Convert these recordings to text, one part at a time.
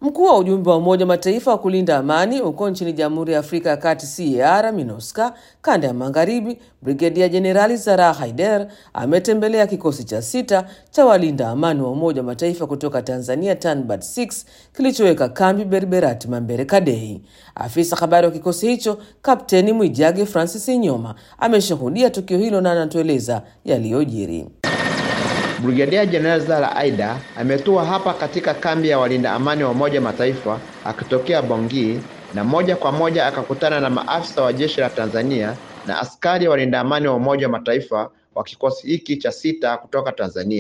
Mkuu wa ujumbe wa Umoja wa Mataifa wa kulinda amani huko nchini Jamhuri ya Afrika ya Kati CAR MINUSCA kanda ya magharibi, Brigedia Jenerali Sarah Haider ametembelea kikosi cha sita cha walinda amani wa Umoja wa Mataifa kutoka Tanzania TANBAT 6 kilichoweka kambi Berberati Mambere Kadei. Afisa habari wa kikosi hicho Kapteni Mwijage Francis Inyoma ameshuhudia tukio hilo na anatueleza yaliyojiri. Brigadia Jenerali Zara Aida ametua hapa katika kambi ya walinda amani wa Umoja Mataifa akitokea Bongi na moja kwa moja akakutana na maafisa wa jeshi la Tanzania na askari walinda amani wa Umoja wa Mataifa wa kikosi hiki cha sita kutoka Tanzania.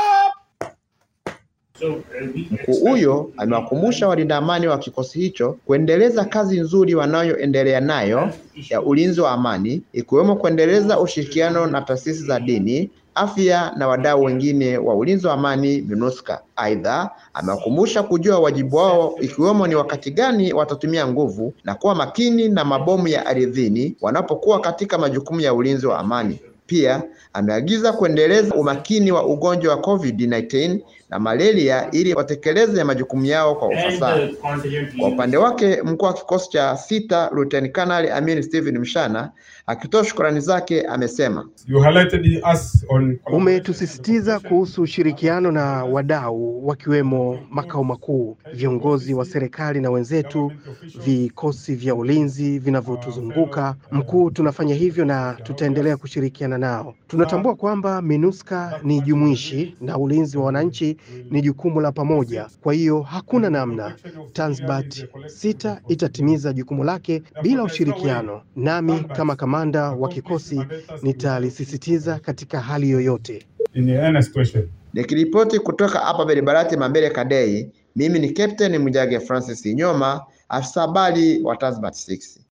Mkuu huyo amewakumbusha walinda amani wa kikosi hicho kuendeleza kazi nzuri wanayoendelea nayo ya ulinzi wa amani, ikiwemo kuendeleza ushirikiano na taasisi za dini afya na wadau wengine wa ulinzi wa amani MINUSCA. Aidha, amewakumbusha kujua wajibu wao ikiwemo ni wakati gani watatumia nguvu na kuwa makini na mabomu ya ardhini wanapokuwa katika majukumu ya ulinzi wa amani. Pia ameagiza kuendeleza umakini wa ugonjwa wa COVID-19 na malaria ili watekeleze majukumu yao kwa ufasaha. Kwa upande wake, mkuu wa kikosi cha sita Luteni Kanali Amin Steven Mshana akitoa shukrani zake amesema, umetusisitiza kuhusu ushirikiano na wadau wakiwemo makao makuu, viongozi wa serikali na wenzetu, vikosi vya ulinzi vinavyotuzunguka. Mkuu, tunafanya hivyo na tutaendelea kushirikiana nao. Tunatambua kwamba MINUSCA ni jumuishi na ulinzi wa wananchi ni jukumu la pamoja. Kwa hiyo hakuna namna Tanzbat sita itatimiza jukumu lake bila ushirikiano. Nami kama kamanda wa kikosi nitalisisitiza katika hali yoyote. Nikiripoti kutoka hapa Berberati Mambere Kadei, mimi ni Captain Mujage Francis Inyoma, afisa habari wa Tanzbat 6.